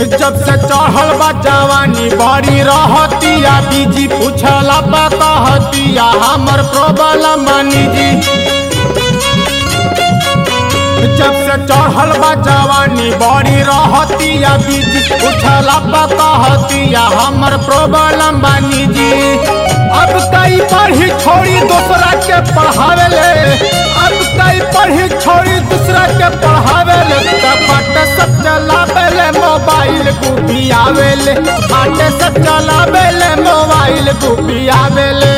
जब से चढ़ल बा जवानी बड़ी रहतिया बीजी पूछला बा कहतिया हमर प्रॉब्लम मानी जी जब से चढ़ल बा जवानी बड़ी रहतिया बीजी पूछला बा कहतिया हमर प्रॉब्लम बानी जी अब कई पढ़ी छोड़ी दूसरा के पढ़ावेले अब कई पढ़ी छोड़ी दूसरा के पढ़ावेले कपट सब चलावेले मोबाइल गुपियावेले बाटे सब चलावेले मोबाइल गुपियावेले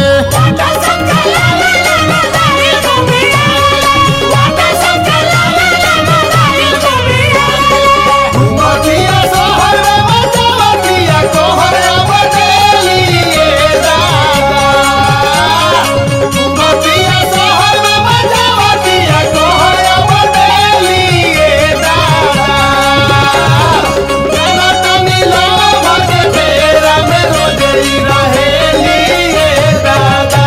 घुमतिया शहर में बजावतिया कोहरा बनेलिए दादा घुमतिया शहर में बजावतिया कोहरा बनेलिए दादा गाना तनी लावा के फेरा में रोजई रहेलिए दादा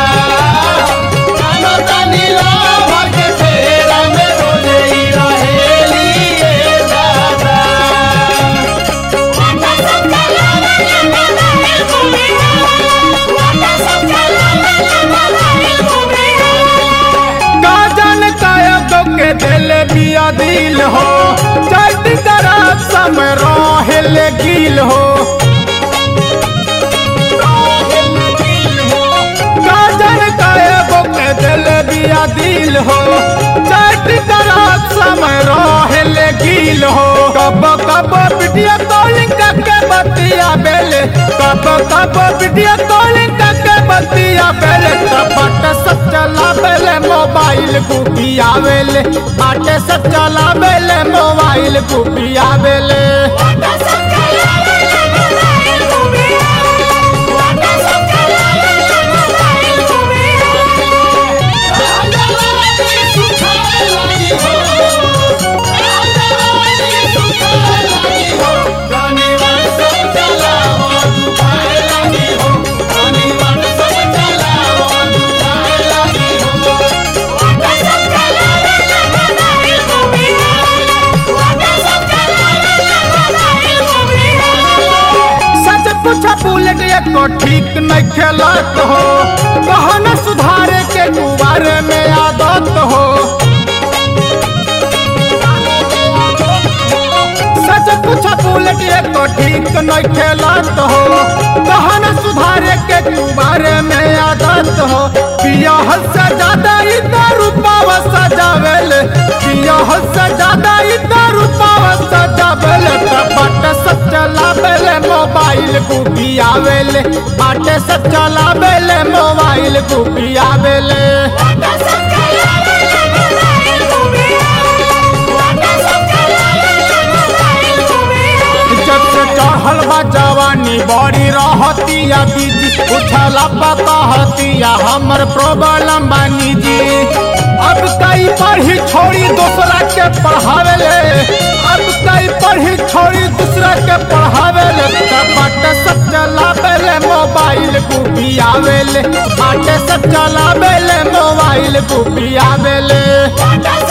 गाना तनी लावा के फेरा में रोजई रहेलिए दादा गाजन कायक के दिल बिया दिल हो चट तरफ सम रोहिल गिल हो गाजन कायक के दिल बिया दिल हो चट तरफ सम रोहिल गिल हो कब कब बिटिया कॉलिंग करके बतिया बेले कब कब बिटिया कॉलिंग करके बतिया बेले कपट सब चला बेले मोबाइल गुपिया बेले बाटे सब चला बेले मोबाइल गुपिया बेले सच पूछा बुलेट एको ठीक नहीं खेलत हो कहन सुधारे के गुबारे में आदत हो सच पूछा बुलेट एको ठीक नहीं खेलत हो कहन सुधारे के गुबारे में आदत हो बियाह से ज्यादा इतना रूपावा सजावेले बियाह से ज्यादा इतना रूपावा सजावेले कपट सब चलावेले मोबाइल गुपियावेले बाटे सब चलावेले मोबाइल गुपियावेले जब से चढ़ल बा जवानी बड़ी रहतिया बीजी उछला कहतिया हमर प्रॉब्लम बानी जी अब कई पढ़ी छोड़ी दूसरा के पढ़ावेले अब कई पढ़ी छोड़ी दूसरा के पढ़ावेले कपट सब चलावेले मोबाइल गुपियावेले बाटे सब चलावेले मोबाइल गुपियावेले